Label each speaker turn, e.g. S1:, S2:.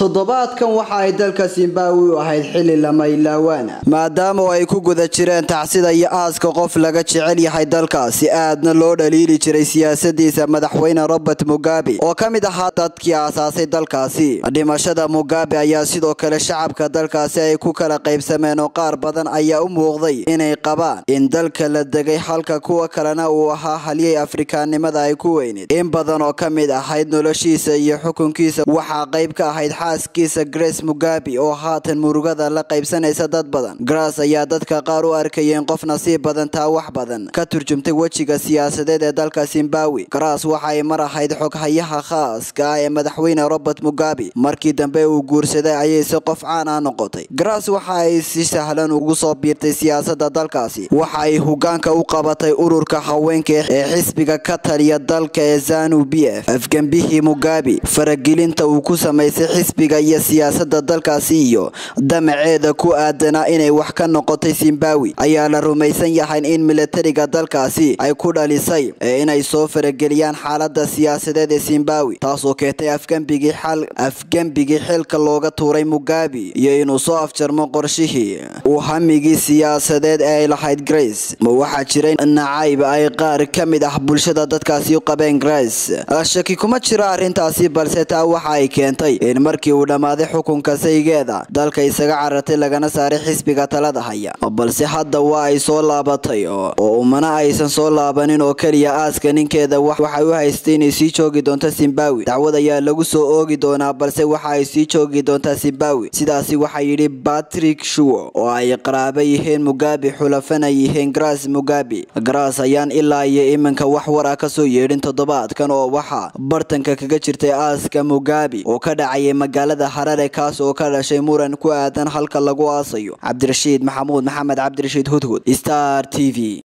S1: toddobaadkan waxa ay dalka zimbabwe u ahayd xili lama ilaawaana maadaama ay ku guda jireen tacsida iyo aaska qof laga jecel yahay dalkaasi aadna loo dhaliili jiray siyaasadiisa madaxweyne robert mugabe oo ka mid ahaa dadkii aasaasay dalkaasi dhimashada mugabe ayaa sidoo kale shacabka dalkaasi ay ku kala qaybsameen oo qaar badan ayaa u muuqday inay qabaan in dalka la degay halka kuwa kalena uu ahaa halyay afrikaannimada ay ku weyneed in badan oo ka mid ahayd noloshiisa iyo xukunkiisa waxaa qayb ka ahayd xaaskiisa grace mugabe oo haatan murugada la qaybsanaysa dad badan grace ayaa dadka qaar u arkayeen qof nasiib badan taa wax badan ka turjumtay wejiga siyaasadeed ee dalka zimbabwe grace waxa ay mar ahayd xoghayaha khaaska ah ee madaxweyne robert mugabe markii dambe uu guursaday ayayse qof caan ah noqotay grace waxa ay si sahlan ugu soo biirtay siyaasada dalkaasi waxa ay hogaanka u qabatay ururka haweenka ee xisbiga ka taliya dalka ee zanu b f afgembihii mugabe faragelinta uu ku samaysay xisbiga iyo siyaasada dalkaasi iyo damaceeda ku aadanaa inay wax ka noqotay zimbabwe ayaa la rumaysan yahay in milatariga dalkaasi ay ku dhalisay ee inay soo farageliyaan xaalada siyaasadeed ee zimbabwe taasoo keentay afgembigii afgembigii xilka looga tuuray mugabe iyo inuu soo afjarmo qorshihii uu hamigii siyaasadeed ee ay lahayd grace ma waxaa jiray nacayb ay qaar ka mid ah bulshada dadkaasi u qabeen grace shaki kuma jiro arrintaasi balse taa waxa ay keentay in markii uu dhammaaday xukunka saygeeda dalka isaga carartay lagana saaray xisbiga talada haya balse hadda waa ay soo laabatay oo umana aysan soo laabanin oo keliya aaska ninkeeda waxay u haystay inay sii joogi doonto zimbabwe dacwad ayaa lagu soo oogi doonaa balse waxa ay sii joogi doontaa zimbabwe sidaasi waxaa yidhi patrick shuwo oo ay qaraaba yihiin mugabe xulafana yihiin grace mugabe grace ayaan ilaa iyo iminka wax war ah kasoo yeedhin toddobaadkan oo waxaa bartanka kaga jirtay aaska mugabe oo ka dhacayay magaalada harare kaas oo ka dhashay muran ku aadan halka lagu aasayo cabdirashiid maxamuud maxamed cabdirashiid hudhud star t v